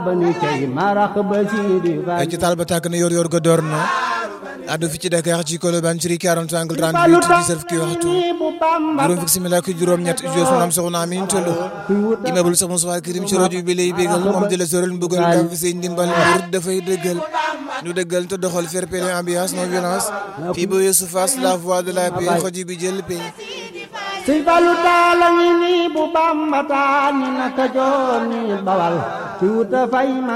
ba ni cay marax ba Sidi ay ci taal ba tàkk na yor yor ga door na addu fi ci Dakar ci Colobane ci 40 angle 38 di serf ki waxtu juróom fukki simila ak juróom ñett jo su am soxna Amin Tolo immeuble sax Moussa Kirim ci rajo bi lay bégal moom di la soral mbugal ka fi seen ndimbal mbir dafay dëggal ñu dëggal te doxal fair play ambiance non violence fii ba Yeesu Fass la voix de la paix xoji bi jël paix Sëñ Fallu taala ngi nii bu Bamba taa ni naka joor ni bawal ci wuta fay ma